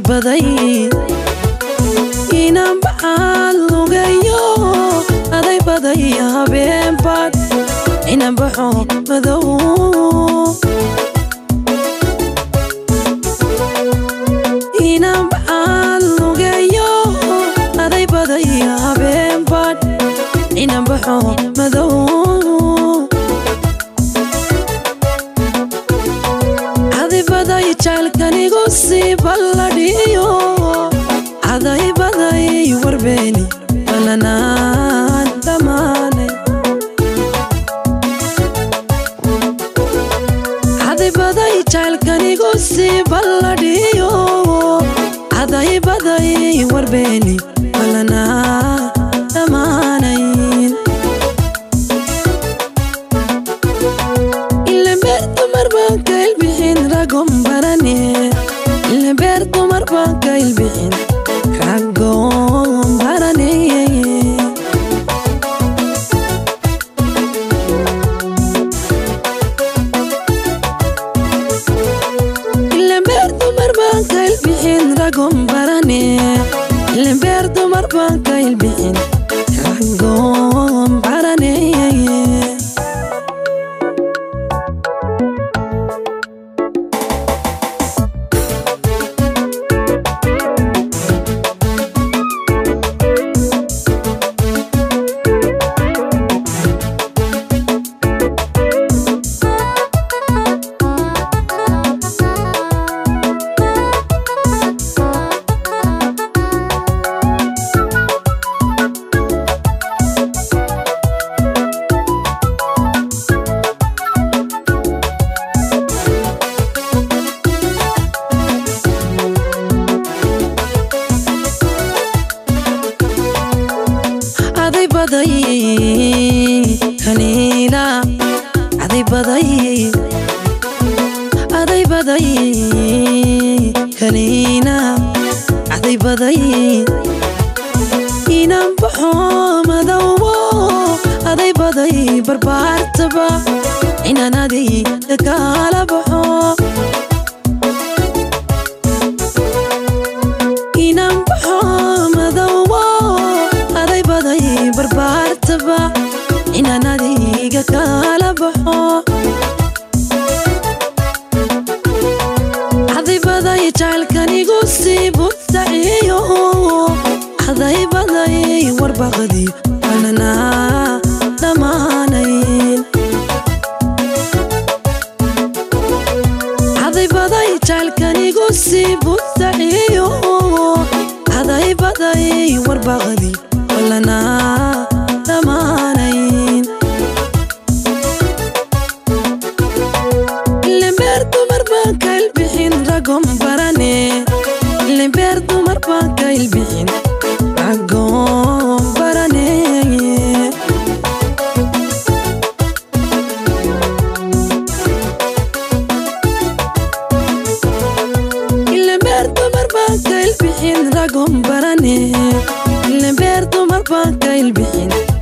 baday inaan baxaan lugayo aday baday habeen baad inaan baxo madow inaan baxaan lugayo aday baday habeen baad inaan baxo madow cadibaday jaalkanigu sii balladhiyo cadaybaday warbeeni balanaan dhammaanay cadibaday jaalkanigu sii balladhiyo cadaybaday warbeeni balanaan dhammaanayn ilambeer dumar baan ka ilbixin ragon barane ilambeer dumar baan ka ilbixin ragon barane ilambeer dumar baan ka ilbixin ragon barane ilambeer dumar baan ka ilbixin ragon barane aday baday kaniina aday baday aday baday kaniina aday baday inaan baxo madowo aday baday barbaartaba inaan adiga kala baxo inaan baxo madowo aday baday barbaartaba inaan adiga kala baxo cadibaday jaalkanigu sii butaciyo cadaybaday warbaqdi balanaa dhammaanayn cadaybaday jaalkanigu sii butaciyo cadaybaday warbaqdi balanaa dhammaanayn ilambeer dumar baan ka ilbixin ragon barane ilambeer dumar baan ka ilbixin ragon barane ilambeer dumar baan ka ilbixin ragon barane ilambeer dumar baan ka ilbixin